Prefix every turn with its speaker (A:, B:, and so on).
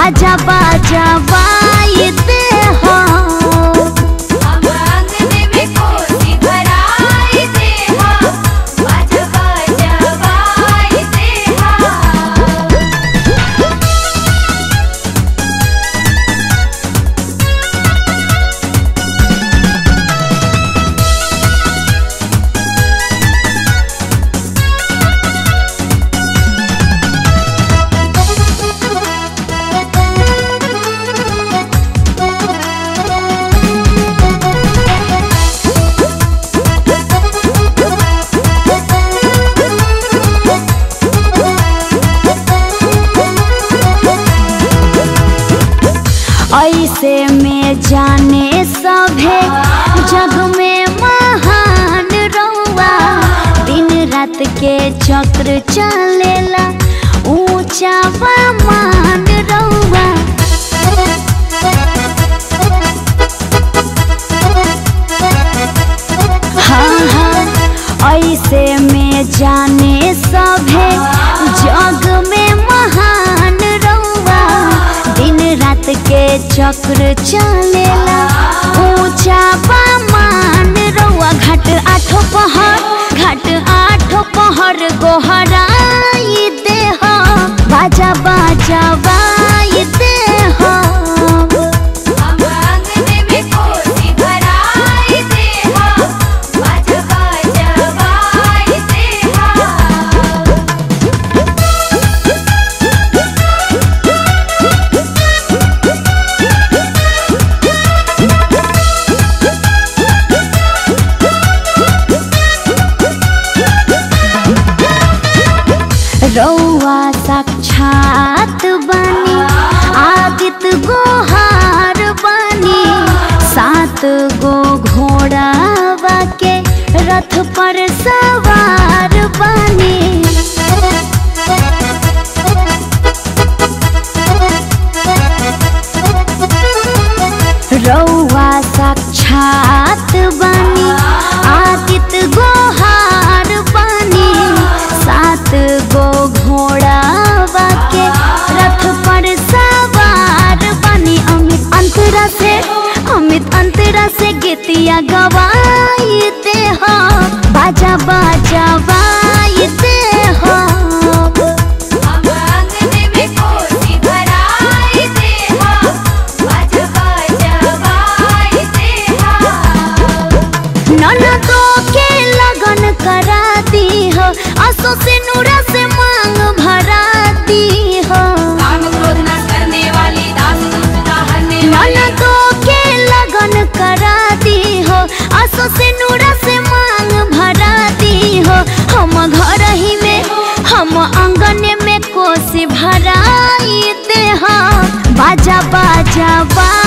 A: बाजा बाजा बाजते हो
B: हम आंगन में कोसी भराई देहा बाजा बाजा बाई देहा
A: ऐसे में जाने सभे जग में महान रहुआ दिन रात के चक्र चलेला ऊंचा मान रहुआ हाँ हाँ ऐसे में जाने सभे जग में महान रहुआ दिन रात के चक्र चलेला ऊंचा मान रहुआ घाट आठो पहर घाट आठो पहर गोहराई देह बाजा बाजा बाई देह
B: हम आंगन में कोसी भराई देहा बाजा बाजा बाई देहा
A: रौआ साक्षात बनी आदित गोहार बनी सात गो घोड़ा के रथ पर सवार बनी रौआ साक्षात बनी आदित गोहार बनी सात गो घोड़ा के रथ पर सवार बनी अमित अंतरा से अमित अंतरा से गीतिया गवाईते हो बाजा बाजा बाईते हो
B: हम आंगन में कोसी भराई देहा बाजा बाजा बाई देहा
A: ननदो के लगन करा दी हो असो से नूरा से मांग भरा दी हो
B: काम क्रोध न करने वाली दास दुष्टता हरने वाली
A: ननदो के लगन करा दी हो असो से नूरा से मांग भरा दी हो हम घर ही में हम आंगन में कोसी भराई दे हो बाजा बाजा बा